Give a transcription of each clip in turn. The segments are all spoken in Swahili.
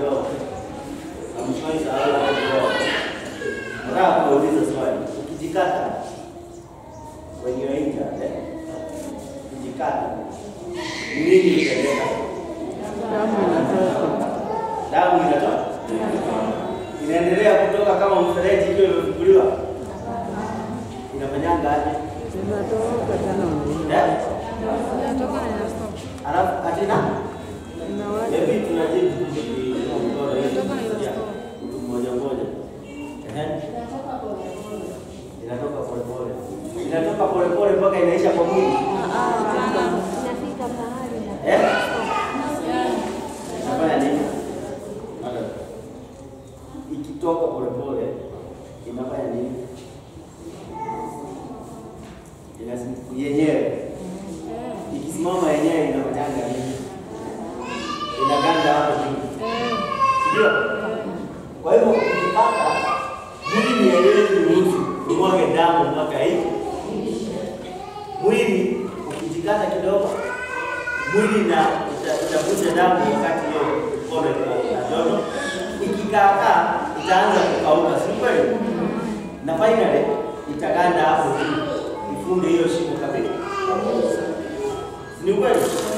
kidogo. Amshwai sahau hapo kidogo. Nataka kuuliza swali. Ukijikata when you are injured, eh? Ukijikata ni nini kitendeka? Damu inatoka. Inaendelea kutoka kama mfereji ikiwa imefunguliwa. Inafanyanga aje? Eh? Alafu atina Maybe tunajibu tu hii mkono hii. Yeah. Mtu mmoja mmoja. Ehe. Inatoka pole pole. Inatoka pole pole mpaka inaisha kwa mwili. Inafika pahali na Eh? Inafanya nini? Madam. Ikitoka pole pole inafanya nini? Inasim yenyewe. Ikisimama yenyewe inafanyanga nini? Inaganda hapo juu. Ndio. Kwa hivyo ukipata mwili haiwezi ruhusu umwage damu mpaka hivi. Mwili ukijikata kidogo, mwili na ita- itavuja damu wakati hiyo mkono iko na joto. Ikikaakaa itaanza kukauka, si kweli? Na finally itaganda hapo juu, ifunge hiyo shimo kabisa. Ni kweli?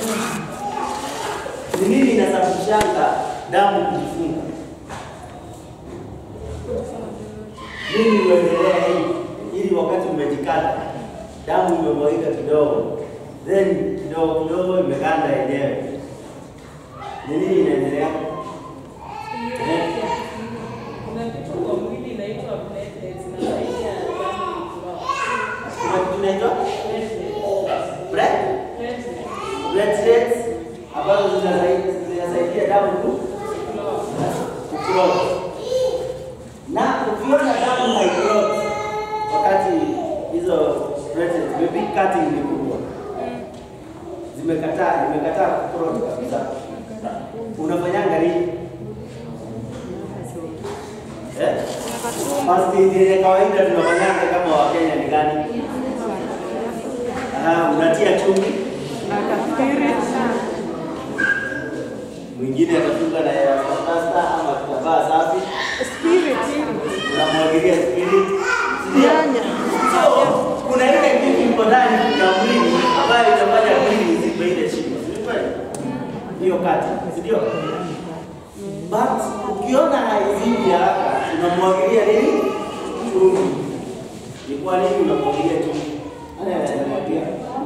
Ni nini inasababishanga damu kujifunga? Nini uendelea hivi ili wakati umejikata damu imemwagika kidogo, then kidogo kidogo imeganda yenyewe. Ni nini inaendelea? Eh? Kuna kitu kwa mwili inaitwa platelets, inasaidia damu kutoka. Kuna kitu inaitwa Platelets. blood Platelets. platelets ambazo zinasaidia zinasaidia damu ku kuclot. Na ukiona damu haiclot wakati hizo platelets maybe cutting ni kubwa zimekataa imekataa kuclot kabisa, unafanyanga nini? Eh? Basi ile kawaida tunafanyanga kama Wakenya ni gani? Ah, unatia chumvi, mwingine atafunga na ya pasta ama kitambaa safi, unamwagilia spirit. Ndio. So, kuna ile kitu iko ndani ya mwili ambayo inafanya mwili izibe ile shimo. Si kweli? Hiyo kati, si ndio? But ukiona haizibi haraka, unamwagilia nini? Chumvi. Ni kwa nini unamwagilia chumvi? Ana anamwagilia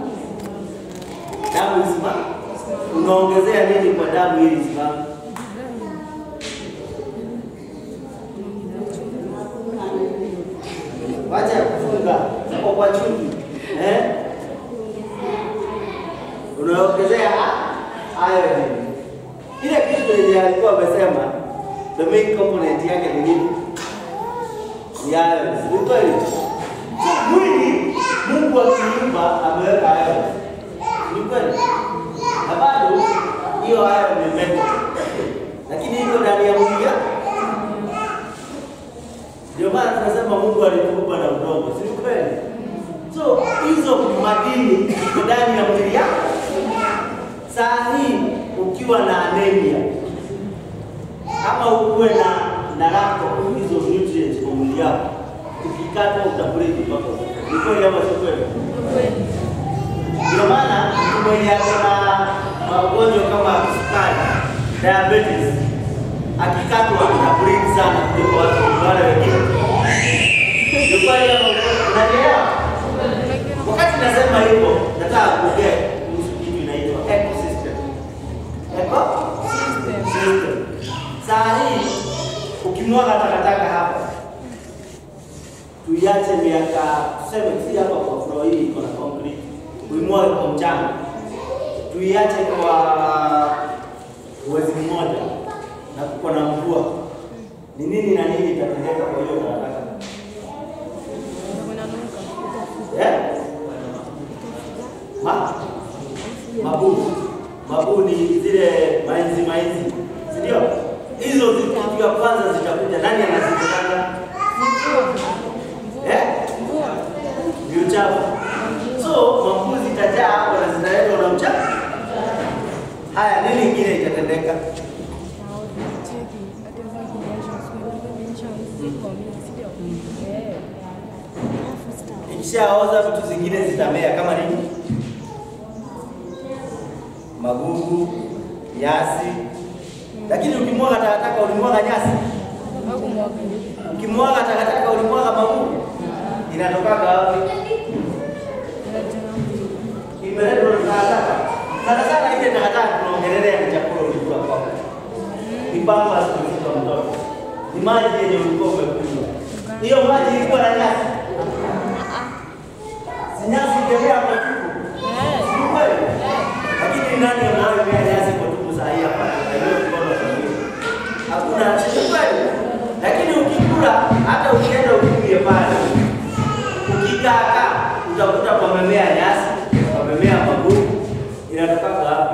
damu isimame. Unaongezea nini kwa damu ili isimame? Wacha kufunga kwa kwa chumvi. Eh? Unaongezea iron. Ile kitu yenye alikuwa amesema the main component yake ni nini? Ni iron. Ni kweli? So, mwili Mungu akiumba ameweka iron. Ni kweli? Na bado hiyo iron ni metal. Lakini iko ndani ya mwili yako. Ndio maana tunasema Mungu alituumba na udongo, si kweli? So hizo madini ziko ndani ya mwili yako. Saa hii ukiwa na anemia ama ukuwe na na lack of hizo nutrients kwa mwili yako, ukikata utabreki mpaka ufe. Ni kweli ama si kweli? Ndio maana mtu mwenye ako na magonjwa kama kisukari, diabetes, akikatwa anabreki sana kuliko watu wale wengine. Ni kweli ama unanielewa? Wakati nasema hivyo, nataka kuongea kuhusu kitu inaitwa ecosystem. Ecosystem. Saa hii ukimwaga takataka hapa, tuiache miaka tuseme, si hapa kwa floor hii iko na concrete, uimwage kwa mchanga, tuiache kwa mwezi mmoja na kuko na mvua, ni nini na nini itatendeka kwa hiyo takataka? Eh? Ma? Mabu. Mabu ni zile mainzi mainzi. Si ndio? Hizo zi- kitu ya kwanza zitakuja. Nani anazipanga? Eh? Ni uchafu. So, mabu zitajaa hapo na zitaletwa na uchafu. Haya, nini ingine itatendeka? Ikishaoza vitu zingine zitamea kama nini? Magugu, nyasi. Lakini ukimwaga takataka ulimwaga nyasi, ukimwaga takataka ulimwaga magugu, inatokaga wapi? Imeletwa na takataka. Sana sana ile takataka tunaongelelea ni chakula ulikula kwako, ni pamba zilizotoka mtoto, ni maji yenye ulikuwa umekunywa. Hiyo maji ilikuwa na nyasi, si nyasi ikemea kwa tupu, si kweli? Lakini nani anayoimea nyasi kwa tupu saa hii hapa? Na hiyo mkono wa Mungu. Hakuna, si kweli? Lakini ukikula hata ukienda ukimbie pale, ukikaa kaa utakuta pamemea nyasi, pamemea magugu, inatoka wapi?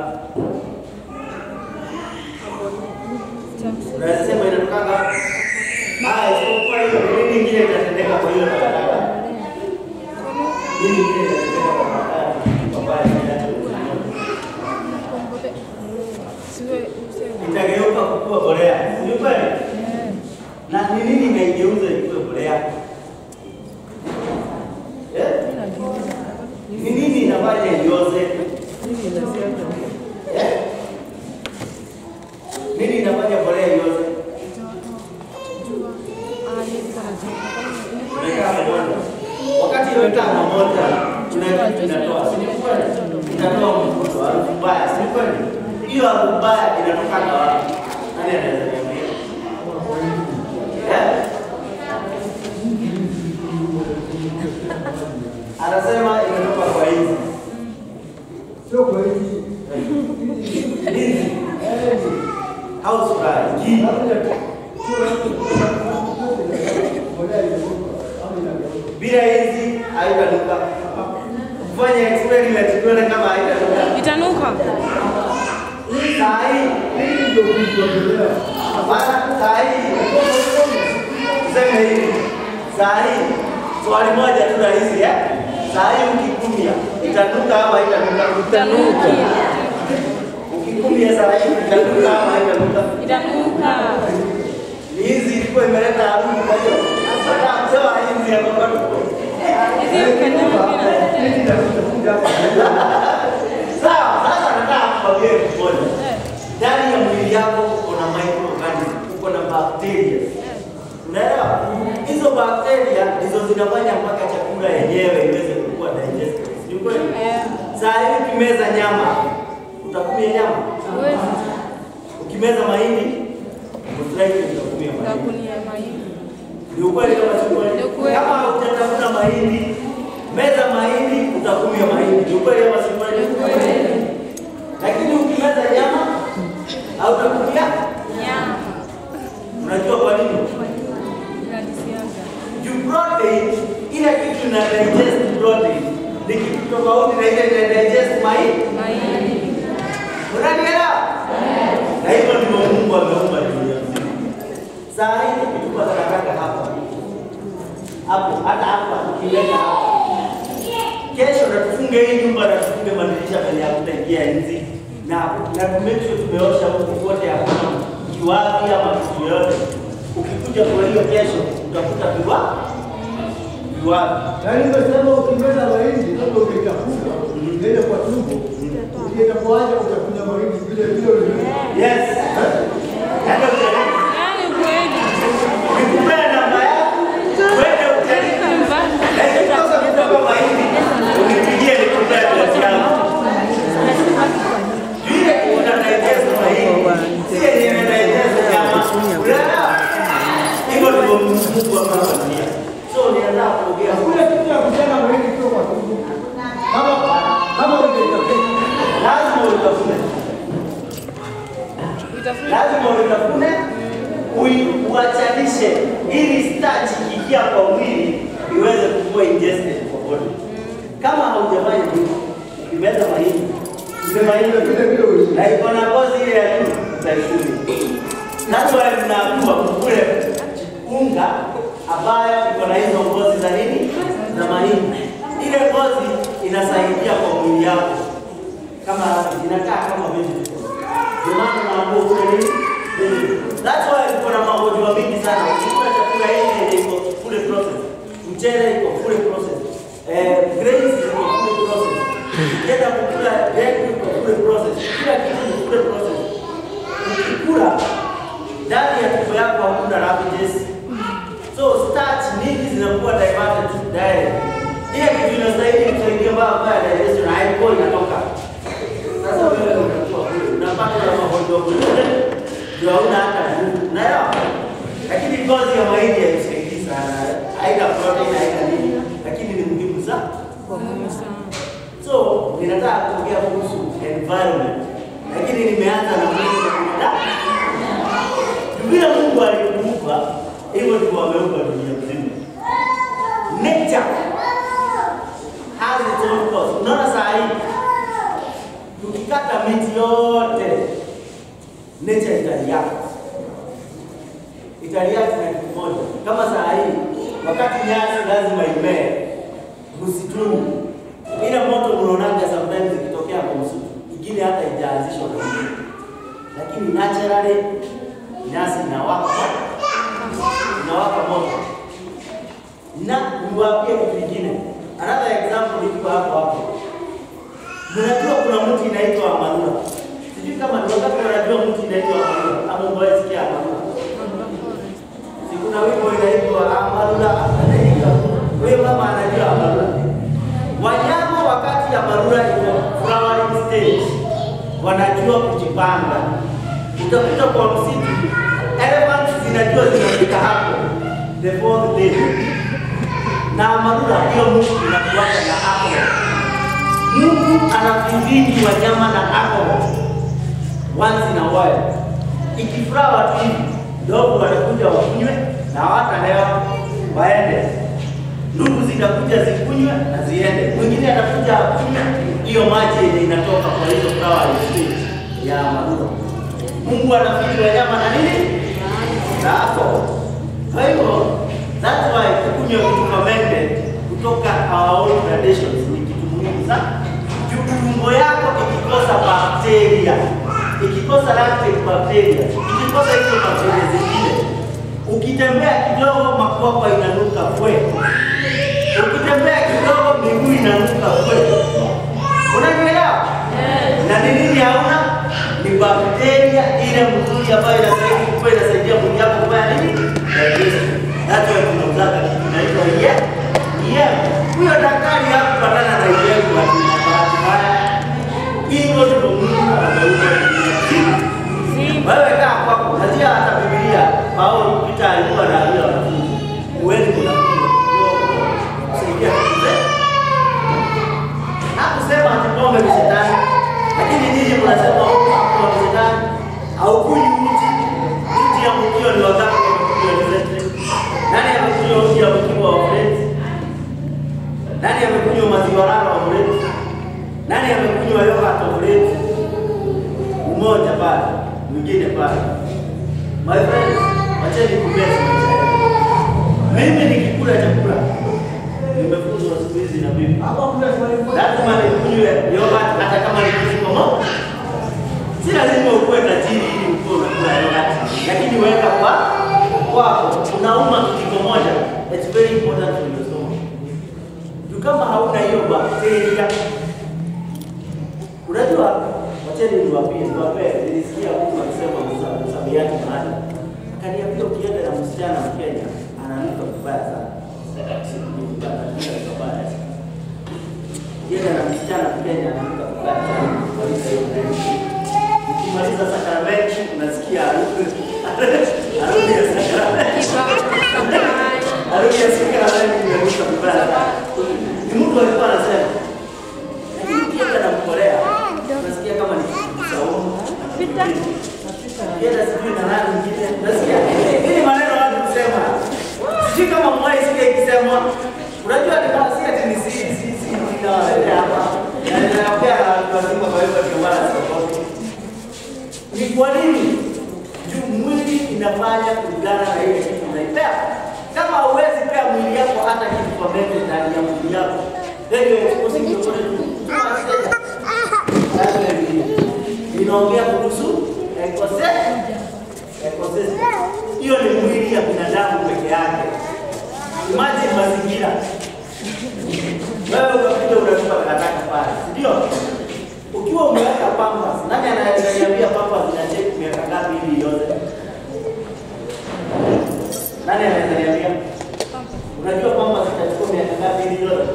Unaweza sema inatoka wapi? Ah, isipokuwa hiyo nini ingine itatendeka kwa hiyo takataka? Nini ingine itatendeka kwa takataka? Ambayo inaacha kuziona. itageuka kuwa mbolea. Ni kweli? Na ni nini inaigeuza ikuwe mbolea? Eh? Ni nini inafanya ioze? Eh? Nini inafanya mbolea ioze? Umekaa pamoja. Wakati imekaa pamoja, tuna kitu inatoa, si ni kweli? Inatoa mvuto, harufu mbaya, si ni kweli? Hiyo harufu mbaya inatoka wapi? Nani anaweza niambia? Eh? Anasema imetoka kwa hizi. Sio kwa hizi. Hizi. House fly. Hii. Bila hizi haitanuka. Fanya experiment tuone kama haitanuka. Itanuka. Saa hii Hii ndio kuitembelea. Hapana, saa hii tuseme hivi, saa hii swali moja tu rahisi eh? Saa hii ukikumia itanuka ama haitanuka? Itanuka. Ukikumia saa hii itanuka ama haitanuka? Itanuka. Ni hizi ilikuwa imeleta harufu, kwa hiyo hata msewa hizi ya kwamba tuko Hizi ukanyama Hii inakuja hapa. sawa. Sasa nataka kukwambia kitu moja, ndani ya mwili yako uko na microorganism, uko na bacteria Unaelewa? Hizo bakteria ndizo zinafanya mpaka chakula yenyewe iweze kukua digested. Si kweli? Saa hii ukimeza nyama, utakumia nyama. Huwezi. Ukimeza mahindi, utakumia utakumia mahindi. Utakunia mahindi. Ni ukweli kama si Ni kweli? ukweli. Kama hujatafuta mahindi, meza mahindi, utakumia mahindi. Ni ukweli kama si kweli? Lakini ukimeza nyama, hautakumia. Nyama. Unajua kwa nini? Inanisiaga. Juu protein ile kitu ina digest protein ni kitu tofauti na ile ina digest mahindi. Mahindi. Unanielewa? Na hivyo ndivyo Mungu ameumba dunia nzima. Saa hii tukikuwa takataka hapa hapo, hata hapa tukiweka hapa, kesho na tufunge hii nyumba na tufunge madirisha penye hakutaingia nzi na na tu make sure tumeosha huku kote, hakuna kiwavi ama kitu yoyote. Ukikuja kwa hiyo kesho utakuta viwa viwavi Yaani umesema ukimeza mahindi labda ukitafuta ukienda kwa tumbo ukienda kuacha utakunya mahindi vile vile ulivyo. Yes. Nenda ujaribu. Yaani kweli. Nikupea namba yako, uende ujaribu. Lakini sasa kutoka mahindi, unipigie nikupea pesa yangu. Vile una digest mahindi, si yenye ina digest nyama. Unaelewa? Hivyo ndivyo Mungu amewaambia. So nianza kuongea. Hakuna kitu ya kujenga mahindi sio kwa tumbo. Kama kama ungetafuta Lazima utafune. Itafuta. lazima uitafune ui- uachanishe ili starch ikiingia kwa mwili iweze kuwa ingested kwa body. Kama haujafanya hivyo, ukimeza mahindi ile mahindi vile vile ulivyo. na iko na ngozi ile ya juu utaikuli. That's why mnaambiwa mkule unga ambayo iko na hizo ngozi za nini za mahindi. Ile ngozi inasaidia kwa mwili yako kama inakaa kama vegetable. Ndio maana naambiwa ukule nini? Vegetable. That's why kuna magonjwa mengi sana. Ukikula chakula hiki yenye iko kule hakuna ravages. So starch nyingi zinakuwa diverted to direct. Ile kitu inastahili kusaidia baba kwa digestion haiko inatoka. Sasa wewe unakuwa kule unapata na magonjwa kule. Ndio hauna hata nguvu. Unaelewa? Lakini ngozi ya mahindi haisaidii sana. Haina protein, haina nini. Lakini ni muhimu sana. So, ninataka kuongea kuhusu environment. Lakini nimeanza na mwili na binadamu. Vile Mungu alikuumba, hivyo ndivyo ameumba dunia mzima. Nature has its own course. Unaona saa hii tukikata miti yote, nature italiact. Italiact na kitu moja. Kama saa hii wakati nyasi lazima imee msituni, ile moto mnaonaga sometimes ikitokea kwa msitu, ingine hata ijaanzishwa na mtu, lakini naturally nyasi inawaka inawaka moto. Na niwaambie kitu kingine, another example iko hapo hapo. Mnajua kuna mti inaitwa amarula. Sijui kama ni wakati wanajua mti inaitwa amarula ama umewahi sikia amarula. Si kuna wimbo inaitwa amarula anaika. Wewe mama anajua amarula. Wanyama wakati amarula iko flowering stage wanajua kujipanga. Utakuta kwa msitu elephants zinajua zinafika hapo the fourth day, na amarula hiyo Mungu inakuwaka na alcohol. Mungu anafidhini wanyama na alcohol once in a while. Ikifuraha watu hivi ndogo wanakuja wakunywe na hawatalewa waende. Ndugu zitakuja zikunywe na ziende. Mwingine atakuja akunywe hiyo maji yenye inatoka kwa hizo flower stage ya amarula. Mungu anafidhi wanyama na nini? Na alcohol. Kwa hivyo that's why kukunywa vitu fermented kutoka our own traditions ni kitu muhimu sana. Juu tumbo yako ikikosa bakteria, ikikosa lactic bacteria, ikikosa hizo bakteria zingine, ukitembea kidogo makwapa inanuka kwe, ukitembea kidogo miguu inanuka kwe. Unanielewa? Na ni nini hauna? Ni bakteria ile mzuri ambayo inasaidia kuwa inasaidia mwili wako kufanya nini? Digestion. That's why tunauzaga kitu inaitwa yem. Yem. Huyo daktari hakupatana na yem kwa bahati mbaya. Hivyo ndivyo Mungu ameumba dunia. Wewe kaa kwako, najua hata Biblia Paulo Peter alikuwa anaambia wanafunzi, uweni kunakunywa kidogo kusaidia kuzee Hakusema ati pombe ni shetani, lakini nyinyi mnasema pombe ni shetani. Haukunywi uji. Uji ya mkio ni wakati wa mkio ni zetu. Nani amekunywa uji ya mkio wa Friends? Nani amekunywa maziwa lala wa Friends? Nani amekunywa yogurt wa Friends? Mmoja pale, mwingine pale. My friends, wacheni kubesi maisha yenu. Mimi nikikula chakula nimefunzwa siku hizi na bibi Hapa kuna swali moja. lazima nikunywe yogurt hata kama ni kijiko moja. Si lazima ukuwe tajiri ili ukuwe unakula yogurt, lakini weka kwa kwako. Unauma kijiko moja, it's very important for your stomach. Juu kama hauna hiyo bakteria, unajua, wacheni niwaambie, niwapee, nilisikia mtu akisema msa- msamiati mahali, akaniambia ukienda na msichana Mkenya ananuka vibaya sana. Ni vibaya, ananuka vibaya sana yeye na msichana Kenya ananuka vibaya sana. Kumaliza hiyo break. Ukimaliza sakramenti unasikia harufu harufu ya sakramenti. Harufu ya sakramenti inanuka vibaya sana. Ni mtu alikuwa anasema. Lakini ukienda na mkolea unasikia kama ni saumu. Ukienda sijui na nani mwingine unasikia. Hii maneno watu kusema. Sijui kama mwai sikia ikisemwa. Unajua ni basi ati ni si si si ninawaletea hapa. Na ninawapea na watu wazima kwa hivyo ndio maana sikokote. Ni kwa nini? Juu mwili inafanya kulingana na ile kitu unaipea. Kama huwezi pea mwili yako hata kitu fermented ndani ya mwili yako, then you are exposing your body to too much danger. That's why we- inaongea kuhusu ecosystem. Ecosystem. Hiyo ni mwili ya binadamu peke yake. Imagine mazingira. Wewe unakuja unatupa takataka pale, si ndio? Ukiwa umeweka pampas, nani ananiambia pampas zinacheki miaka ngapi ili ioze? Nani anaweza niambia? Unajua kwamba zitachukua miaka ngapi ili yote?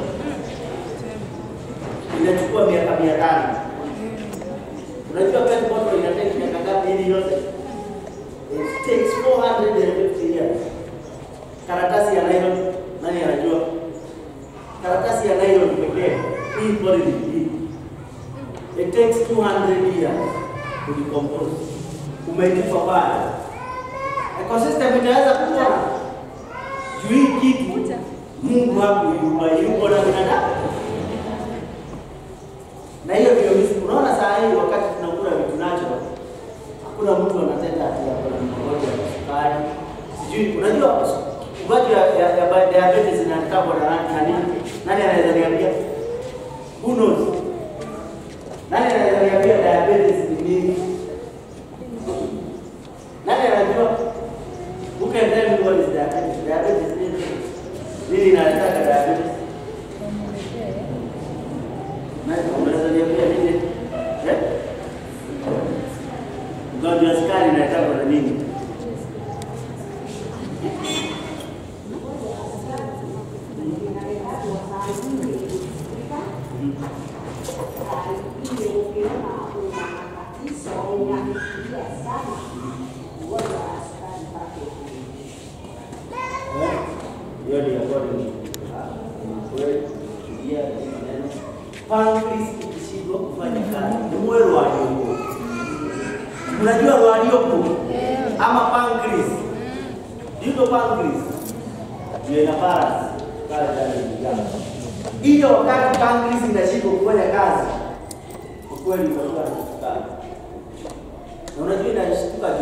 Inachukua miaka mia tano. Unajua pet bottle inatake miaka ngapi ili yote? It takes 450 years. Karatasi ya nylon, nani anajua? Karatasi ya nylon pekee hii poly hii. It takes 200 years to decompose. Umeitupa pale. Ecosystem itaweza kuwa juu hii kitu Mungu hakuiumba, yuko na binadamu. Na hiyo ndio misi. Unaona saa hii wakati tunakula vitu natural, hakuna mtu anatenda ati ya kuna magonjwa ya sukari. Sijui unajua ugonjwa ya, ya, ya diabetes inatakwa na nani na nini? Nani anaweza niambia? Who knows? Nani anaweza niambia diabetes ni nini? Nani anajua? Who can tell me what is diabetes? Diabetes ni nini? Nini inaleta diabetes? Nani unaweza niambia nini? Eh? Ugonjwa wa sukari inaleta na nini? Eh? Hiyo ni according to kweli kulia maneno. Pancreas ikishindwa kufanya kazi, ni moyo wa Mungu. Unajua waliopo ama pancreas. You know pancreas. Ndio ina balance pale ndani ya damu. Hiyo wakati pancreas inashindwa kufanya kazi, kwa kweli utakuwa na sukari. Na unajua inashtuka